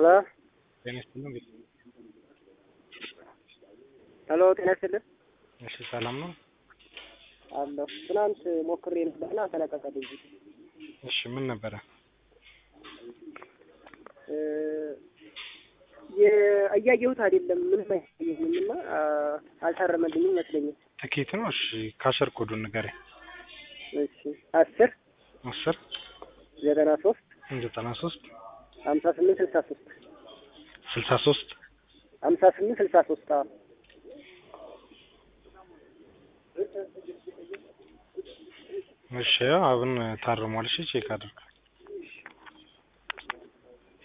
ሄሎ ጤና ይስጥልኝ። ሄሎ ጤና ይስጥልኝ እሺ ሰላም ነው? አለሁ። ትናንት ሞክሬ ነበርና ተለቀቀልኝ። እሺ ምን ነበረ? እ እያየሁት አይደለም ምንም አይታየኝም እና አልታረመልኝም ይመስለኛል። ትኬት ነው? እሺ ካሸር ኮዱን ንገረኝ። እሺ አስር አስር ዘጠና ሶስት ዘጠና ሶስት ሀምሳ ስምንት ስልሳ ሶስት ስልሳ ሶስት ሀምሳ ስምንት ስልሳ ሶስት አዎ እሺ አሁን ታርሟል። እሺ ቼክ አድርግ።